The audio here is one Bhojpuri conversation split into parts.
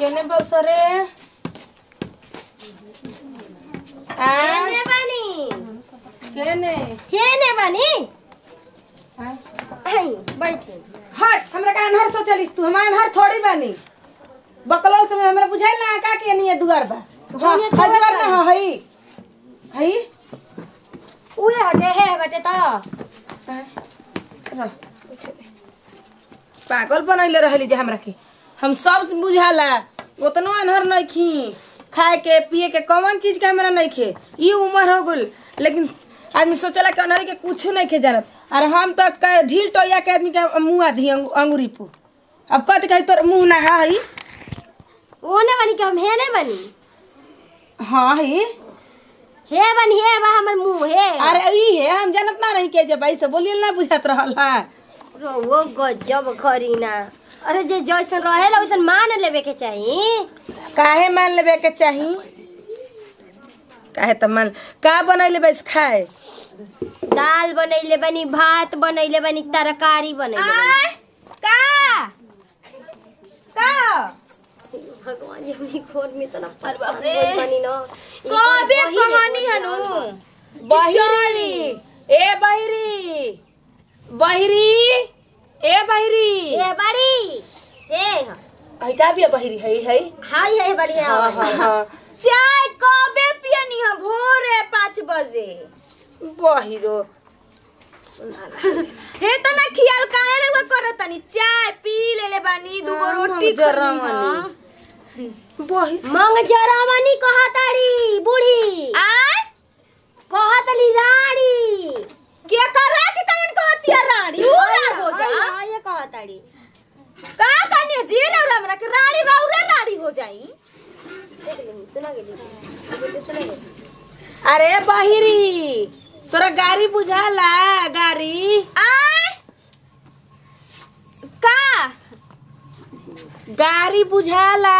केने बौसरे आ केने बानी केने केने बानी आ? आई बैठे हट हमरा का अनहर सोचलिस तू हम अनहर थोड़ी बानी बकलो समय हमरा बुझाइल ना का के नहीं दुआर बा हां ये हां दुआर दुआर ना हई हई उहे हटे है बटे त रह। पागल बनैले रहली जे हमरा के हम सब बुझाला उतनो अनहर नहीं खी खाए के पिए के कौन चीज के हमरा नहीं खे ई उम्र हो गल लेकिन आदमी सोचला कि अनहरी के कुछ नहीं खे जानत अरे हम तो क- ढील टोया के आदमी के मुंह आधी अंगू- अंगूरी पू अब कत कही तोर मुंह ना हई ओने बानी के हम हे ने बानी हाँ ही हे बानी हे बा हमर मुंह हे अरे ई है हम जानत ना रही के जे भाई से बोलिए ना बुझात रहल है रो वो गजब करीना अरे जे जैसन रहेला वैसन मान लेवे के चाही काहे मान लेबे के चाही काहे त मान का बनैले बस खाए दाल बनैले बानी भात बनैले बानी तरकारी बनैले बानी का का भगवान जी हमनी खोर में तना परवा रे बानी न कबे कहानी हनु बहिरी ए बहिरी बहिरी ए बहिरी ए बाड़ी ए हई का बिया बहिरी हई हई हाय है बाड़ी हाँ हाँ हाँ चाय कबे पियनी है भोरे पाँच बजे बहिरो हे त ना खियाल काहे रे वो करत तनी चाय पी लेले बानी दूगो हाँ, रोटी हम जरा खनी मनी। बहिरी मंग जरामनी कहताड़ी बूढ़ी आय कहतली राड़ी के करे के कौन कहती है रानी ऊ राड़ हो जा हाय ये कहताड़ी का कहनी जी ना हमरा के रानी रौरे रानी हो जाई देख लेनी सुना गेली सुना गेली अरे बहिरी तोरा गाड़ी बुझाला गाड़ी आय का गाड़ी बुझाला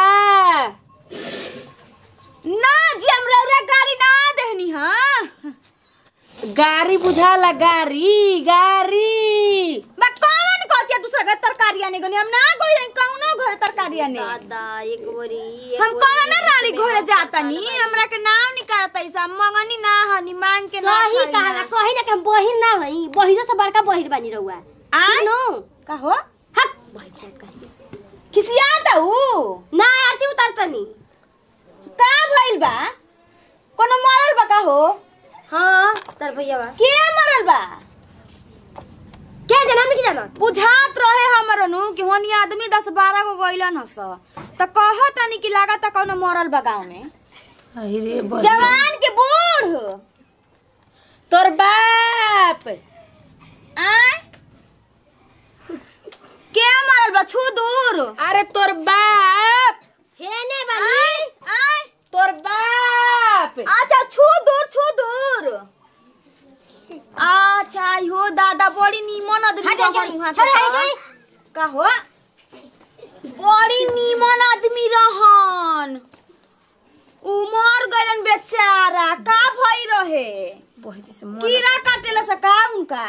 ना जी हम रौरे गाड़ी ना देहनी हां गाड़ी बुझाला गाड़ी गाड़ी बा कौन कहती है दूसरा के तरकारी आने गनी हम ना कोई रही कौनो घर तरकारी आने दादा एक बोरी एक हम बोरी, कौन एक रानी बोरी, घरे एक जाता बोरी, नी एक हमरा के नाम निकालता ऐसा मंगनी ना हनी मांग के ना सही खाई कहला ना। कही ना कि हम बहिर ना हई बहिरो से बड़का बहिर बानी रहुआ आय नो का हो हट बहिर से कही खिसियाता ऊ ना आरती उतारतनी का भइल बा कोनो मरल बा का हो हाँ तर भैया बा के मरल बा क्या जना हमने की जाना बुझात रहे हमरो नु कि होनी आदमी 10 12 गो गइलन हस त कहत तनी कि लागत कोनो मरल बा गांव में अरे बहिरी। जवान के बूढ़ तोर बाप आय के मरल बा छू दूर अरे तोर बाप हेने आय बानी आय तोर बाप अच्छा छू दूर छू दूर अच्छा हो दादा बड़ी नीमन आदमी हट, हट, रहन हट, वहाँ हट, के हट, का। का हो बड़ी नीमन आदमी रहन उमर गइलन बेचारा का भई रहे बहिरी से मन कीड़ा काटेला सका उनका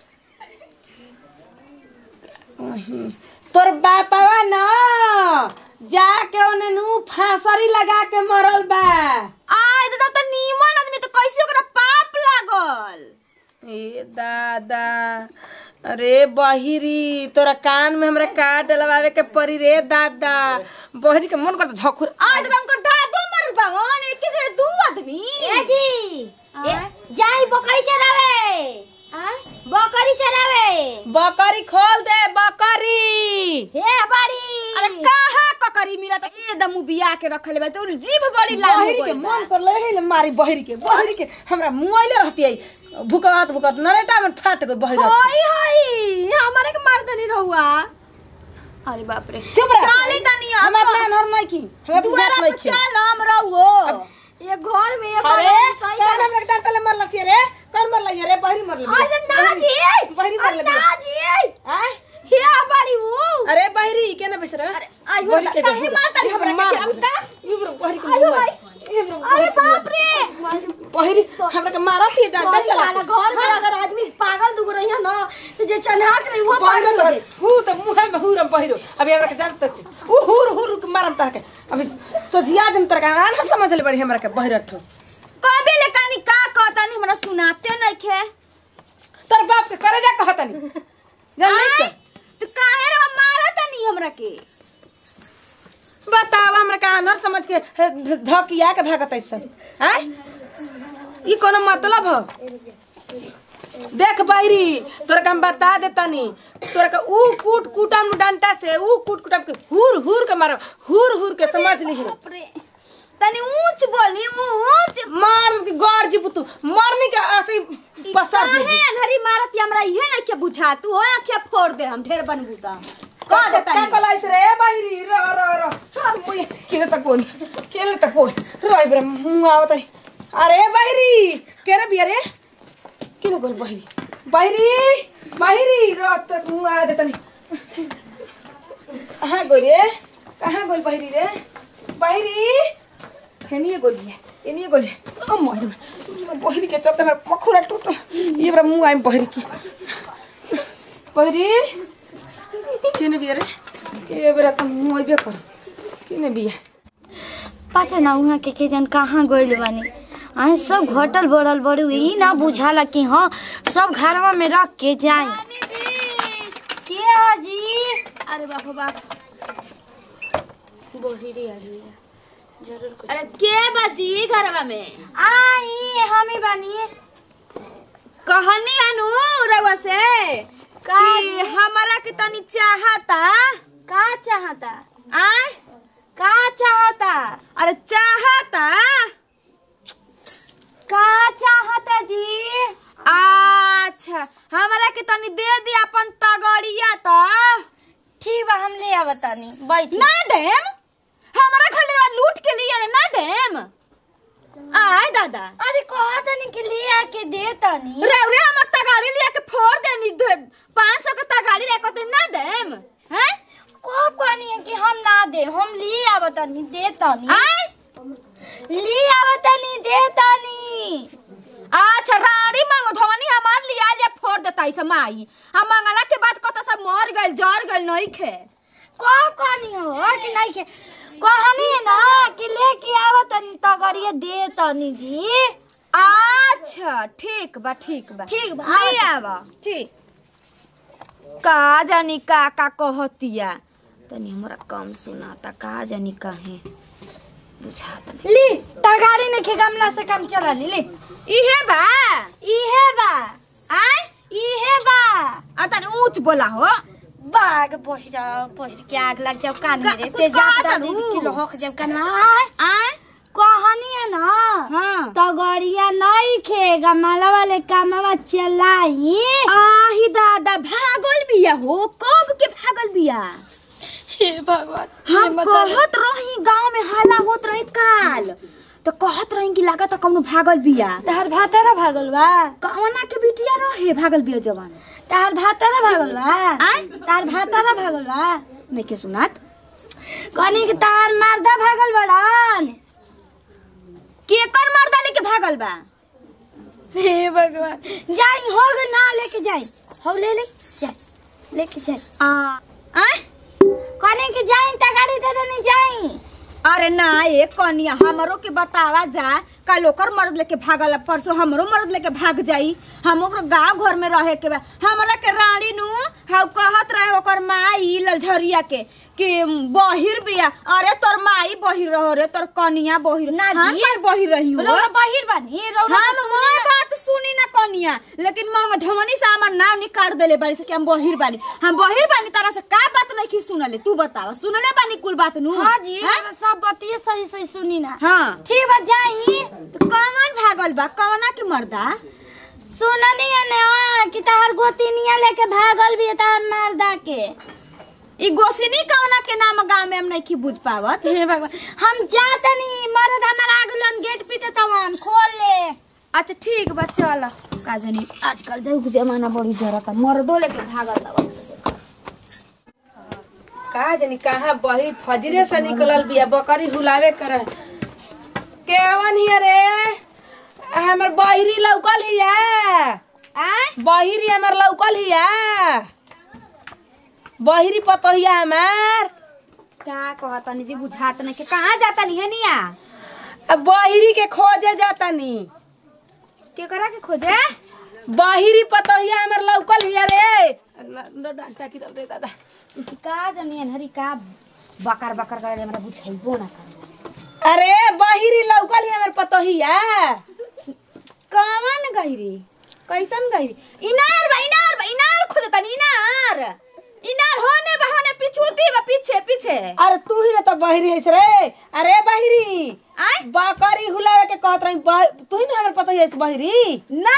तोर बापवा न जाके ओने नु फांसरी लगा के मरल बा आय दादा तो नीमन आदमी तो कैसे ओकरा पाप लागल ए दादा अरे बहिरी तोरा कान में हमरा काट डलवावे के पड़ी रे दादा बहिरी के मन करता झखुर आय दादा हमको दादो मरल बा वन एक जगह दू आदमी ए जी ए, आय? जाई बकरी चरावे आय बकरी चरावे बकरी खोल दे बकरी हे बाड़ी अरे कहाँ ककरी मिला त एकदम बिया के रखले बा तो जीभ बड़ी लाल हो बहिरी के गइल बा। मन कर ले मारी बहिरी के बहिरी के हमरा मुआइले रहती है भुकत भुकत नरेटा में फाट गई बहिरी हाय हाय हमारे के मार देनी रहुआ अरे बाप रे चुप रह चली तनी अब। हमार ना नर नहीं की हमरा दुआरा बुझात पे नहीं की चल हम रहुओ ये घर में ये अरे बड़ा सही कौन हमरा के डांटले मरला सी रे कौन मरला ये रे बहिरी मरला अरे ना जी बहिरी मरला ना जी आय हे बड़ी वो अरे बहिरी केना बेस रे अरे आयो काहे मारता रे हमरा के हम का बहिरी के आयो मुआ। भाई ए ब्रो, अरे बाप रे बहिरी हमरा के मारा थी डांटा सही चला कहला, घर में अगर आदमी पागल दुग रही है ना तो जे चन्हाक रही वो पागल हो बहिरी जाए हु त मुहे में हुरम बहिरो अभी हमरा के जान तक उ हुर हुर के मारम तरह के अभी सोचिया दिन तरह के आन समझ ले बड़ी हमरा के बहिरठ कबे ले कानी का कहता नहीं हमरा सुनाते नहीं खे तोर बाप के करे जा कहतनी जान नहीं से तो काहे रे मारा तनी हमरा के बतावा हमरा का अनहर समझ के हे, ध- धकिया के भागत ऐसन हैं ई कोनो मतलब ह देख बैरी तोरा के हम बता देतनी तोरा के ऊ कूट कूटम डंटा से ऊ कूट कूटम के हुर हुर के मारो हुर हुर के समझ ली बाप रे तनी ऊंच बोली ऊंच मार के गौर जी तू मरने के ऐसे ही पसर काहे जी अनहरी मारत हमरा इहे नहीं के बुझा तू हो आंखें फोड़ दे हम ढेर बनबू ता कह दे का तनी कलाइस रे बैरी र र र चल मुई केले तक कोनी केले तक कोनी रोय ब्रे मुंह आवत है अरे बैरी केरे बिया रे किने गोल बैरी बैरी बैरी र तक मुंह आ देतनी कहाँ गोल रे कहाँ गोल बैरी रे बैरी हेनिए गोली है एनिए गोली ओ मोहर बहरी के चलते मेरा पखुरा टूट ये बड़ा मुंह आइम बहरी की बहरी किने बिया रे ए बेरा त मुंह आइबे कर किने बिया पता ना उहाँ के के जन कहाँ गइल बानी अहाँ सब घटल बढ़ल बड़ी ई ना बुझाला कि हाँ सब घरवा में रख के जाए के हाजी अरे बाप रे बाप बोहिरी आजी जरूर कुछ अरे के बाजी घरवा में आई हमी बानी कहनी अनु रउआ से का कि जी? हमरा के तनी चाहता का चाहता आय का चाहता अरे चाहता का चाहता जी अच्छा हमरा के तनी दे दी अपन तगड़िया तो ठीक बा हम ले आवतानी बैठ ना देम हमरा घर लूट के लिए ना देम आय दादा अरे कहा तनी के ले आके दे तनी रे रे हमर तगाड़ी लिया के फोड़ देनी पाँच सौ के तगाड़ी लेके तो ना देम हैं कब कहनी है कि हम ना दे हम ले आवतानी दे तनी आय ले आवतानी दे तनी अच्छा रानी मांगो धवनी हमार लिया लिया फोड़ देता है माई हम मंगला के बाद कत सब मर गइल जर गइल नहीं खे कब कहनी हो कि नहीं के कहनी है ना कि लेके आवतानी तगड़िए दे तनी जी अच्छा ठीक बा ठीक बा ठीक बा, ले आवा ठीक का जानी का का कहतिया तनी हमरा कम सुनाता का जानी काहे बुझाता नहीं ली तगाड़ी ने के गमला से काम चला ली ली इहे बा इहे बा आय इहे बा आ तनी ऊंच बोला हो बाग पोछ जाओ पोछ के आग लग जाओ कान का- में कुछ ते कहा जात तरू? दादी किलो होक जाओ कान में आय, आय कहनी है ना हाँ तगड़िया नहीं खे गमला वाले कामवा चलाई आही दादा भागल बिया हो कब के भागल बिया हे भगवान हम कहत रही गांव में हल्ला होत रहे काल तो कहत रही कि लागत कौनो भागल बिया तहर भातारा भागल बा कौना के बिटिया रहे भागल बिया जवान तहर भातारा भागल बा आय तहर भातारा भागल बा नहीं के सुनात कहनी कि तहर मर्दा भागल बड़न केकर मर्दा लेके भागल बा हे भगवान जाई हो गए ना लेके जाई हो ले ले जाई लेके जाई आ आय कहनी कि जाई तगाड़ी दे देनी जाई अरे ना एक कनिया हमरो के बतावा जा कल ओकर मर्द लेके भागल परसों हमरो मर्द लेके भाग जाई हम ओकर गांव घर में रहे के बा हमरा के रानी नु हाउ कहत रहे ओकर माई ललझरिया के कि बहिर बिया अरे तोर माई बहिर रहो रे तोर कनिया बहिर ना हम जी बहिर रही हो रौरा बाहिर बानी रौरा हम मोर बात सुनी ना कनिया लेकिन मंग धमनी से हमर नाम निकाल देले बारी से कि हम बहिर बानी हम बहिर बानी तारा से का बात नहीं की सुनले तू बतावा सुनले बानी कुल बात नु हाँ जी हैं? रौरा सब बतिये सही सही सुनी ना हाँ ठीक बा जाई तो कौन भागल बा कौना के मर्दा सुननी है ना कि तहर गोतिनिया लेके भागल भी है तहर मर्दा के ई गोसिनी कौना के नाम गांव में हम नहीं की बुझ पावत हे भगवान हम जातनी मर्द हमार आगलन गेट पीते तवन खोल ले अच्छा ठीक बा चल का जानी आजकल जो जमाना बड़ी जरूरत है मर्दो लेके भागल बा का जानी कहाँ बही फजरे से निकलल बिया बकरी हुलावे कर केवन हिया रे हमर बहिरी लौकल हिया आय बहिरी हमर लौकल हिया बहिरी पतोहिया हमार का कहतनी जी बुझात नहीं के कहाँ जाता नहीं है निया अब बहिरी के खोजे जाता नी के करा के खोजे बहिरी पतोहिया हमर लौकल हिया रे न- न डांटा की दे दादा का जानी अनहरी का बकर बकर करे हमरा बुझाइबो ना करे अरे बहिरी लौकल हिया हमर पतोहिया कवन गहिरी कैसन गहिरी इनार बा इनार बा इनार खोजतनी इनार इनार होने बा होने पिछूती बा पीछे पीछे अरे तू ही ना तो बहिरी है रे अरे बहिरी आय बकरी हुलावे के कहत रही बह- तू ही ना हमर पतोहिया है बहिरी ना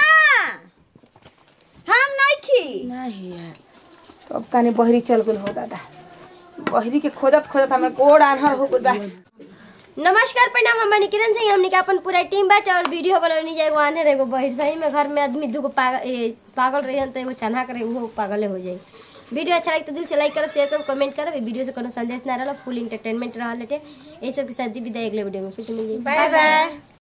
हम नहीं खी नहीं है तो अब काने बहरी चल गल हो दादा बहरी के खोजत खोजत हमर गोड़ आन्हर हो गल बा नमस्कार प्रणाम हम बनी किरण सिंह हमने के अपन पूरा टीम बाटे और वीडियो बनवनी जाए एगो आने एगो बहिर सही में घर में आदमी दूगो पागल ए, पागल रही तो एगो चन्हा करे वो पागल हो जाई वीडियो अच्छा लगे तो दिल से लाइक करब शेयर करब कमेंट करब ई वीडियो से कोनो संदेश ना रहल फुल इंटरटेनमेंट रहल हटे ये सब के साथ दी विदाई अगले वीडियो में फिर से मिल जाई बाय बाय